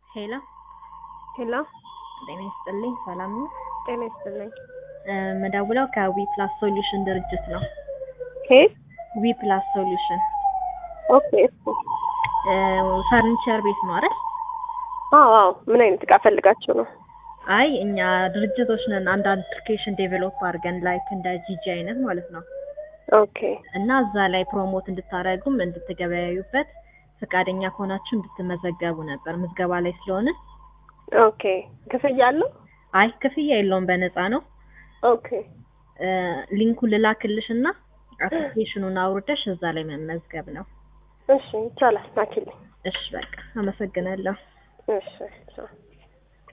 ሄሎ ሄሎ ጤና ይስጥልኝ። ሰላም ነው? ጤና ይስጥልኝ። እ መደውለው ከዊ ፕላስ ሶሉሽን ድርጅት ነው። ኬት? ዊ ፕላስ ሶሉሽን ኦኬ እሱ እ ፈርኒቸር ቤት ነው አይደል? አዎ አዎ። ምን አይነት እቃ ፈልጋችሁ ነው? አይ እኛ ድርጅቶች ነን። አንድ አፕሊኬሽን ዴቨሎፕ አድርገን ላይክ እንደ ጂጂ አይነት ማለት ነው። ኦኬ እና እዛ ላይ ፕሮሞት እንድታደርጉም እንድትገበያዩበት ፈቃደኛ ከሆናችሁ እንድትመዘገቡ ነበር። ምዝገባ ላይ ስለሆነ ኦኬ። ክፍያ አለው? አይ ክፍያ የለውም፣ በነፃ ነው። ኦኬ እ ሊንኩን ልላክልሽ እና አፕሊኬሽኑን አውርደሽ እዛ ላይ መመዝገብ ነው። እሺ ይቻላል። ላኪልኝ። እሺ በቃ አመሰግናለሁ። እሺ ቻው።